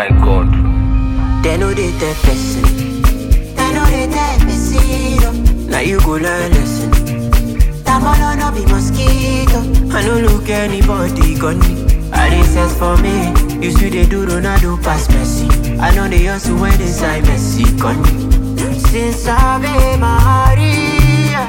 God. They know they tell person. They know they tell person. oh. Now you go learn lesson. Tamolo no be mosquito. I no look anybody gun me. I dey sense for me. You see they do Ronaldo pass Messi. I know they also when inside Messi gun me. Since Ave Maria,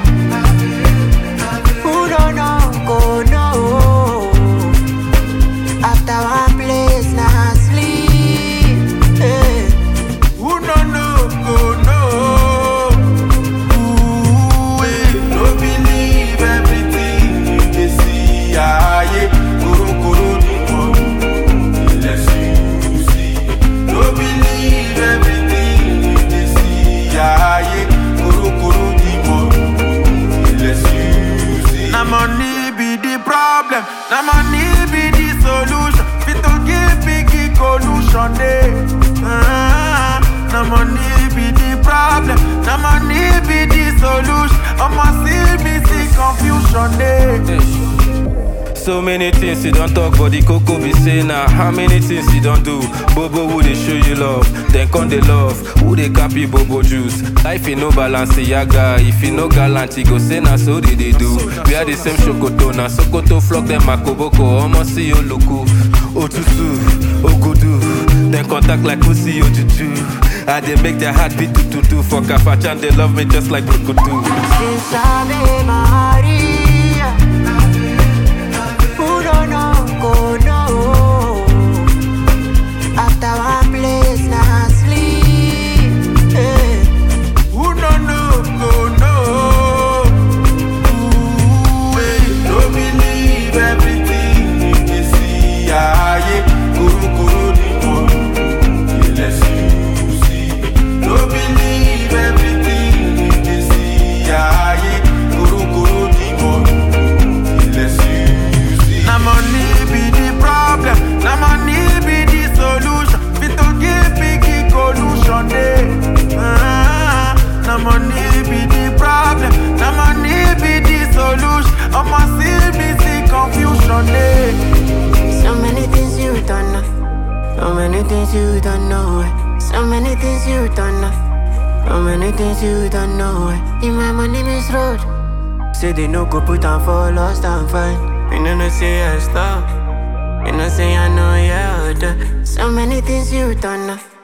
who don't know go know. After one place, now sleep. Hey. Who no know go know? Ooh, eh, no believe everything you dey see. Aye, koro koro ni mo, unless you see. No believe everything you dey see. Aye, koro koro ni mo, unless you see. Na money be the problem, na money be the solution. Fit to give biggie solution, eh? Ah, na money be the problem, na money be the solution. I'ma see me see confusion, eh? So many things you don't talk, but the cocoa be say now. How many things you don't do? Bobo who they show you love, then come they love. Who they copy Bobo juice? Life in no balance, yaga. If you no gallant, you go say na so they, they do. We are the same shokoto, na sokoto flock them makoboko. Almost see you luku, otutu, ogudu. Then contact like pussy ojuju. I they make their heart beat to to to. For Kafachan, they love me just like Brukutu. Since Ave Maria, who don't know go know. After one place, now sleep. Hey. Who no know go know? Ooh, eh, no believe everything you dey see. Aye, koro koro ni mo, unless you see. No believe everything you dey see. Aye, koro koro ni mo, unless you see. Na money be the problem, na money be the solution. Fit to give biggie solution, eh? Ah, na money be the problem, na money be the solution. I'ma see me see confusion, eh? So many things you don't know. So many things you don't know. eh. So many things you don't know. So many things you don't know. eh. In my money miss road. Say they no go put on for lost and find. You know no say I stop. You know say I know yeah. So many things you don't know.